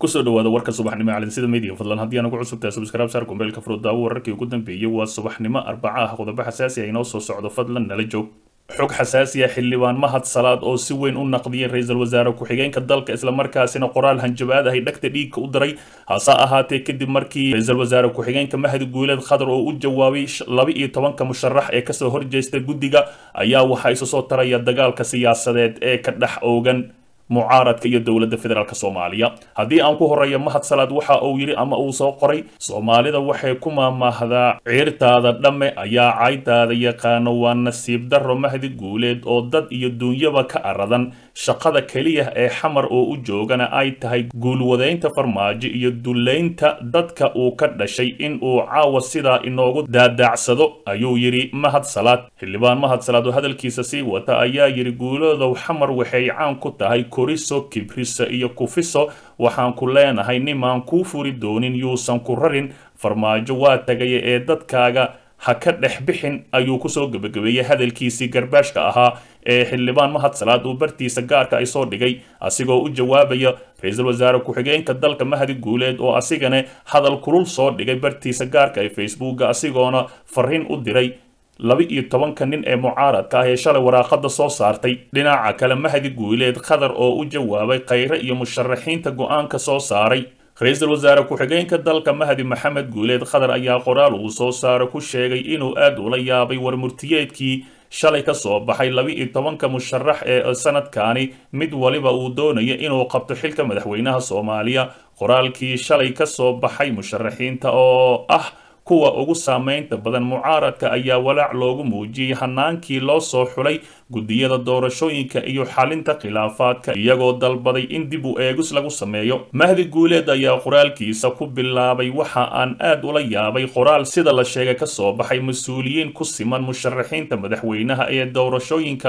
kusoo dhawaada warka subaxnimo calinsida media fadlan haddii aan ugu cusubtahay subscribe saar kumbeelka furudaawo wararkii ugu dambeeyey waa subaxnimo arbaca ah qodobo xasaasi ah inoo soo socdo fadlan nala joog xog xasaasi ah xildhibaan mahad salaad oo si weyn u naqdiyay ra-iisul wasaare ku-xigeenka dalka islamarkaasina qoraal hanjabaad ahay dhagta dhiigka u diray hase ahaatee kadib markii ra-iisul wasaare ku-xigeenka mahdi guuleed khadar oo u jawaabay laba iyo tobanka musharax ee kasoo horjeesta guddiga ayaa waxaa isu soo taraya dagaalka siyaasadeed ee ka dhex oogan mucaaradka iyo dowladda federaalk soomaaliya haddii aan ku horeeyo mahad salaad waxa uu yidhi ama uu soo qoray soomaalida waxay ku maamaahdaa ciirtaada dhamme ayaa caydaada yaqaano waa nasiib darro mahdi guuleed oo dad iyo duunyaba ka aradan shaqada keliya ee xamar oo u joogana ay tahay guulwadaynta farmaajo iyo dullaynta dadka uu ka dhashay in uu caawa sidaa inoogu daadaacsado ayuu yidhi mahad salaad xildhibaan mahad salaad oo hadalkiisa sii wata ayaa yidhi guuloodow xamar waxay caan ku tahay koriso kibriso iyo kufiso waxaan ku leenahay nimaan kuu furi doonin yuusan ku rarin farmaajo waa tagaya ee dadkaaga ha ka dhex bixin ayuu kusoo gebagabeeyey hadalkiisii garbaashka ahaa ee xildhibaan mahad salaad uu bartiisa gaarka ay soo dhigay asigoo u jawaabaya ra-iisul wasaare ku-xigeenka dalka mahdi guuleed oo asigana hadal kulul soo dhigay bartiisa gaarka ee facebooka asigoona fariin u diray laba iyo tobanka nin ee mucaaradka ah ee shalay waraaqada soo saartay dhinaca kale mahdi guuleed khadar oo u jawaabay khayre iyo musharaxiinta go-aanka soo saaray ra-iisul wasaare ku-xigeenka dalka mahdi maxamed guuleed khadar ayaa qoraal uu soo saaro ku sheegay inuu aad ula yaabay warmurtiyeedkii shalay ka soo baxay laba iyo tobanka musharax ee sanadkaani mid waliba uu doonayo inuu qabto xilka madaxweynaha soomaaliya qoraalkii shalay ka soo baxay musharaxiinta oo ah kuwa ugu saameynta badan mucaaradka ayaa walaac loogu muujiyey hanaankii loo soo xulay guddiyada doorashooyinka iyo xalinta khilaafaadka iyagoo dalbaday in dib u eegis lagu sameeyo mahdi guuleed ayaa qoraalkiisa ku bilaabay waxa aan aad ula yaabay qoraal sida la sheegay ka soo baxay mas-uuliyiin ku siman musharaxiinta madaxweynaha ee doorashooyinka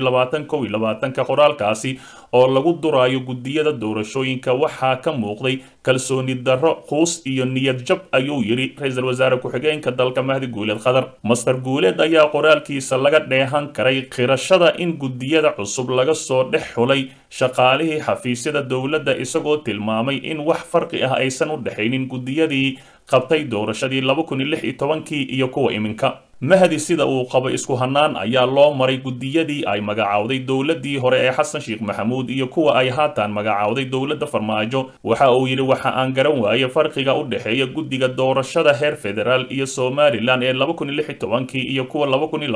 ka qoraalkaasi oo lagu duraayo guddiyada doorashooyinka waxaa ka muuqday kalsooni darro quus iyo niyad jab ayuu yidhi ra-iisul wasaare ku-xigeenka dalka mahdi guuleed khadar master guuleed ayaa qoraalkiisa laga dheehan karay qirashada in guddiyada cusub laga soo dhex xulay shaqaalihii xafiisyada dowladda isagoo tilmaamay in wax farqi ah aysan u dhexaynin guddiyadii qabtay doorashadii kii iyo kuwa iminka mahdi sida uu qabo isku hanaan ayaa loo maray guddiyadii ay magacaawday dowladii hore ee xasan sheekh maxamuud iyo kuwa ay haatan magacaawday dowladda farmaajo waxa uu yidhi waxa aan garan waaye farqiga u dhexeeya guddiga doorashada heer federaal iyo somalilan ee iyo kuwa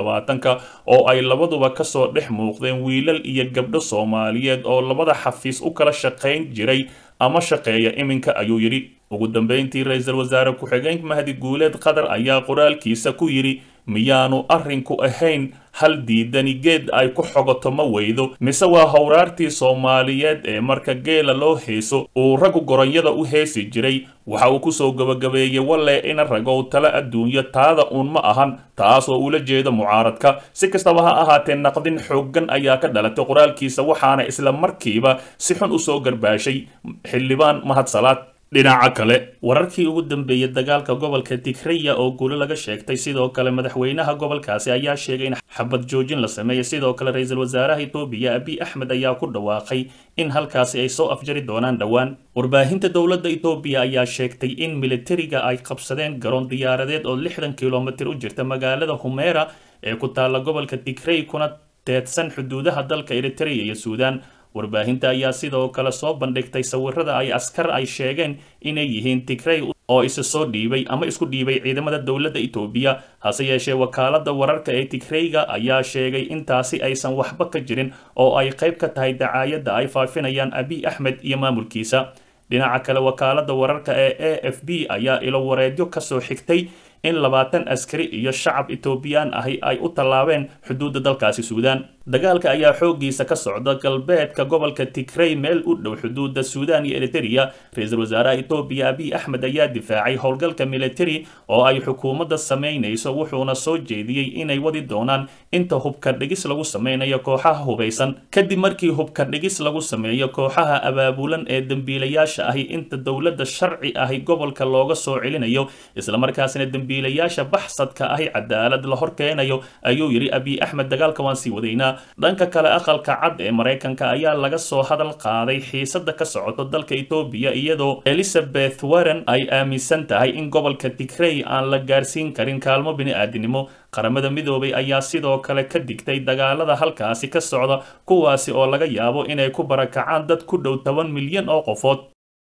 oo ay labaduba kasoo dhex muuqdeen wiilal iyo gabdho soomaaliyeed oo labada xafiis u kala shaqayn jiray ama shaqeeya iminka ayuu yidhi ugu dambeyntii ra-iisul wasaare ku-xigeenka mahdi guuleed qatar ayaa qoraalkiisa ku yidhi miyaanu arrinku ahayn hal diidani geed ay ku xogoto ma weydo mise waa howraartii soomaaliyeed ee marka geela loo heeso uu raggu goronyada u heesi jiray waxa uu kusoo gabagabeeyey walle ina ragow tala adduunyo taada uun ma ahan taas oo ula jeedo mucaaradka si kastaba ha ahaatee naqdin xooggan ayaa ka dhalatay qoraalkiisa waxaana isla markiiba si xun usoo garbaashay xildhibaan mahad salaad dhinaca kale wararkii ugu dambeeyey dagaalka gobolka tigraya oo guulo laga sheegtay sidoo kale madaxweynaha gobolkaasi ayaa sheegay in xabad joojin la sameeyey sidoo kale ra-iisul wasaaraha etoobiya abiy axmed ayaa ku dhawaaqay in halkaasi ay soo afjari doonaan dhowaan warbaahinta dowladda etoobiya ayaa sheegtay in militariga ay qabsadeen garoon diyaaradeed oo lixdan kilomitir u jirta magaalada humeera ee ku taalla gobolka tigray kuna teedsan xuduudaha dalka eritrea iyo suudan warbaahinta ayaa sidoo kale soo bandhigtay sawirada ay askar ay sheegeen inay yihiin tigrey oo isa soo dhiibay ama isku dhiibay ciidamada dowladda etoobiya hase yeeshee wakaalada wararka ee tigreyga ayaa sheegay intaasi aysan waxba ka jirin oo ay qayb ka tahay dacaayadda ay faafinayaan abiy axmed iyo maamulkiisa dhinaca kale wakaalada wararka ee a f b ayaa ilo wareedyo kasoo xigtay in labaatan askari iyo shacab etoobiyaan ahi ay u tallaabeen xuduudda dalkaasi suudaan dagaalka ayaa xooggiisa ka socda galbeedka gobolka tigrey meel u dhow xuduudda suudaan iyo eritereya ra-iisul wasaaraha etoobiya abiy axmed ayaa difaacay howlgalka militari oo ay xukuumadda samaynayso wuxuuna soo jeediyey inay wadi doonaan inta hubka dhigis lagu sameynayo kooxaha hubaysan kadib markii hubka dhigis lagu sameeyo kooxaha abaabulan ee dembiilayaasha ahi inta dowladda sharci ahi gobolka looga soo celinayo islamarkaasina dembiilayaasha baxsadka ahi cadaalad la hor keenayo ayuu yidhi abiy axmed dagaalka waan sii wadaynaa dhanka kale aqalka cad ee maraykanka ayaa laga soo hadal qaaday xiisada ka socoto dalka etoobiya iyadoo elizabeth warren ay aaminsan tahay in gobolka tigrey aan la gaarsiin karin kaalmo bini-aadinimo qaramada midoobay ayaa sidoo kale ka digtay dagaalada halkaasi ka socda kuwaasi oo laga yaabo inay ku barakacaan dad ku dhow toban milyan oo qofood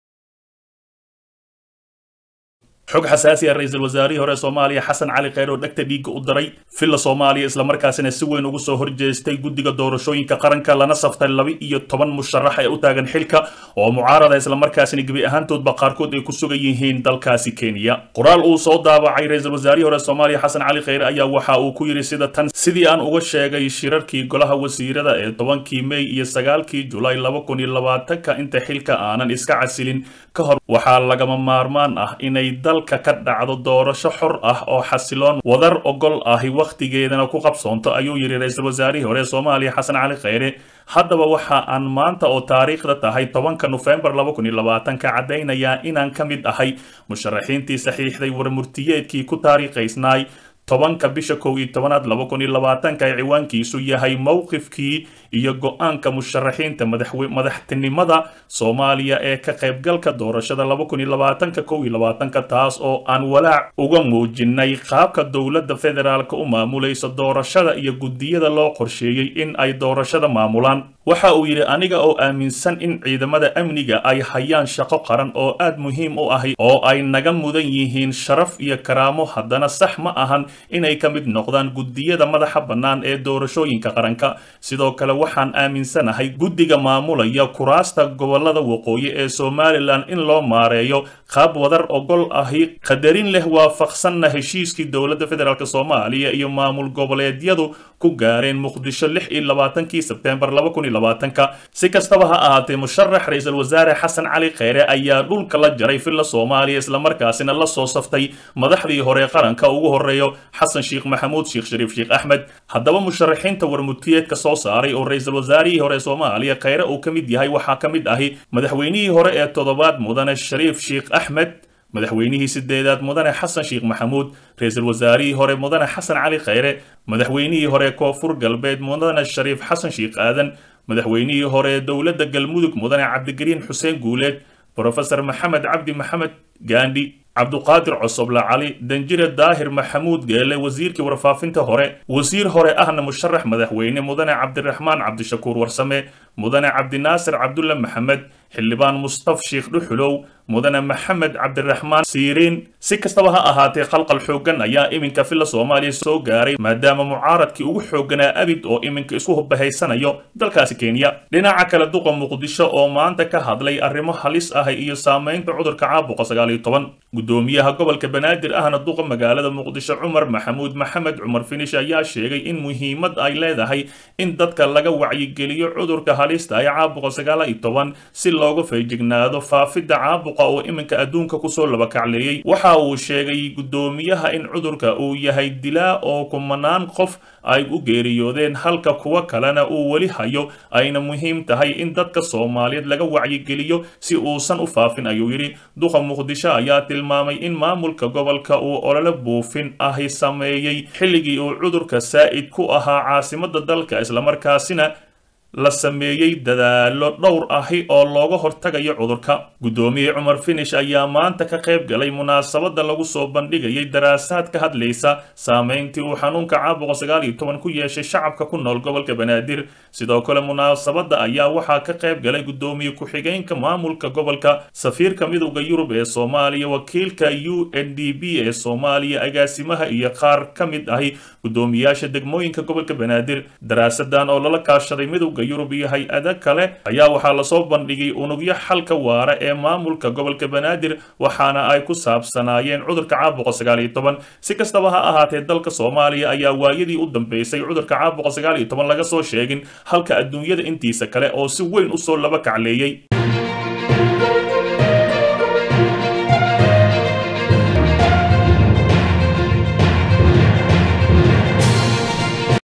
xog xasaasi ah ra-iisul wasaarihii hore soomaaliya xasan cali kheyr oo dhegta dhiigga u daray villa soomaaliya islamarkaasina si weyn ugu soo horjeestay guddiga doorashooyinka qaranka lana saftay laba iyo toban musharax ee u taagan xilka oo mucaarada islamarkaasina gebi ahaantoodba qaarkood ay ku sugan yihiin dalkaasi kenya qoraal uu soo daabacay ra-iisul wasaarihii hore soomaaliya xasan cali kheyre ayaa waxa uu ku yidhi sida tan sidii aan uga sheegay shirarkii golaha wasiirada ee tobankii mey iyo sagaalkii julaay laba kun iyo labaatanka inta xilka aanan iska casilin ka hor waxaa lagama maarmaan ah inay dalka ka dhacdo doorasho xor ah oo xasiloon wadar ogol ahi wakhtigeedana ku qabsoonto ayuu yidhi ra-iisul wasaarihii hore soomaaliya xasan cali kheyre haddaba waxa aan maanta oo taariikhda tahay tobanka nofembar laba kun iyo labaatanka caddaynayaa inaan ka mid ahay musharaxiintii saxiixday warmurtiyeedkii ku taariikhaysnaay tobanka bisha kow iyo tobanaad laba kun iyo labaatanka ay ciwaankiisu yahay mowqifkii iyo go-aanka musharaxiinta madaxtinimada soomaaliya ee ka qaybgalka doorashada laba kun iyo labaatanka kow iyo labaatanka taas oo aan walaac uga muujinay qaabka dowladda federaalka u maamulaysa doorashada iyo guddiyada loo qorsheeyey in ay doorashada maamulaan waxa uu yidhi aniga oo aaminsan in ciidamada amniga ay hayaan shaqo qaran oo aad muhiim u ahi oo ay naga mudan yihiin sharaf iyo karaamo haddana sax ma ahan inay ka mid noqdaan guddiyada madaxa bannaan ee doorashooyinka qaranka sidoo kale waxaan aaminsanahay guddiga maamulaya kuraasta gobolada waqooyi ee somalilan in loo maareeyo qaab wadar ogol ahi qadarin leh waafaqsanna heshiiskii dowladda federaalk soomaaliya iyo maamul goboleedyadu ku gaareen muqdisho lix iyo labaatankii sebtembar laba kun iyo labaatanka si kastaba ha ahaatee musharax ra-iisul wasaare xasan cali kheyre ayaa dhulka la jaray villa soomaaliya islamarkaasina la soo saftay madaxdii hore qaranka ugu horeeyo xasan sheekh maxamuud sheekh shariif sheekh axmed haddaba musharaxiinta warmurtiyeedka soo saaray oo ra-iisul wasaarihii hore soomaaliya kheyre uu ka mid yahay waxaa ka mid ahi madaxweynihii hore ee toddobaad mudane shariif sheekh axmed madaxweynihii sideedaad mudane xasan sheekh maxamuud ra-iisul wasaarihii hore mudane xasan cali kheyre madaxweynihii hore koonfur galbeed mudane shariif xasan sheekh aadan madaxweynihii hore dowladda galmudug mudane cabdigariin xuseen guuleed brofesor maxamed cabdi maxamed gaandhi cabduqaadir cosoble cali danjire daahir maxamuud geele wasiirkii warfaafinta hore wasiir hore ahna musharax madaxweyne mudane cabdiraxmaan cabdishakuur warsame mudane cabdinaasir cabdulle maxamed xildhibaan mustaf sheekh dhuxulow mudane maxamed cabdiraxmaan siiriin si kastaba ha ahaatee qalqal xooggan ayaa iminka villa soomaaliya soo gaaray maadaama mucaaradkii ugu xoogganaa abid oo iminka isku hubahaysanayo dalkaasi kenya dhinaca kale duqa muqdisho oo maanta ka hadlay arrimo halis ah iyo saamaynta cudurka caabuqa sagaal iyo toban gudoomiyaha gobolka banaadir ahna duqa magaalada muqdisho cumar maxamuud maxamed cumar finish ayaa sheegay in muhiimad ay leedahay in dadka laga wacyigeliyo cudurka halista ee caabuqa sagaal iyo toban si looga feejignaado faafidda caabuqa oo iminka adduunka kusoo labakacleeyey waxa uu sheegay guddoomiyaha in cudurka uu yahay dilaa oo kumanaan qof ay u geeriyoodeen halka kuwa kalena uu weli hayo ayna muhiim tahay in dadka soomaaliyeed laga wacyigeliyo si uusan u faafin ayuu yidhi duqa muqdisho ayaa tilmaamay in maamulka gobolka uu olole buufin ahi sameeyey xilligii uu cudurka saa'id ku ahaa caasimadda dalka islamarkaasina la sameeyey dadaallo dhowr ahi oo looga hortagayo cudurka guddoomiye cumar finish ayaa maanta ka qayb galay munaasabadda lagu soo bandhigayay daraasaad ka hadlaysa saameyntii uu xanuunka caabuqa sagaal iyo toban ku yeeshay shacabka ku nool gobolka banaadir sidoo kale munaasabadda ayaa waxaa ka qayb galay guddoomiye ku-xigeenka maamulka gobolka safiirka midowda yurub ee soomaaliya wakiilka u n d b ee soomaaliya agaasimaha iyo qaar ka mid ahi guddoomiyaasha degmooyinka gobolka banaadir daraasadan oo lala kaashaday midowda yurub iyo hay-ada kale ayaa waxaa lasoo bandhigay unugyo xalka waara ee maamulka gobolka banaadir waxaana ay ku saabsanaayeen cudurka caabuqa sagaal iyo toban si kastaba ha ahaatee dalka soomaaliya ayaa waayadii u dambeysay cudurka caabuqa sagaal iyo toban laga soo sheegin halka adduunyada intiisa kale oo si weyn usoo laba kacleeyey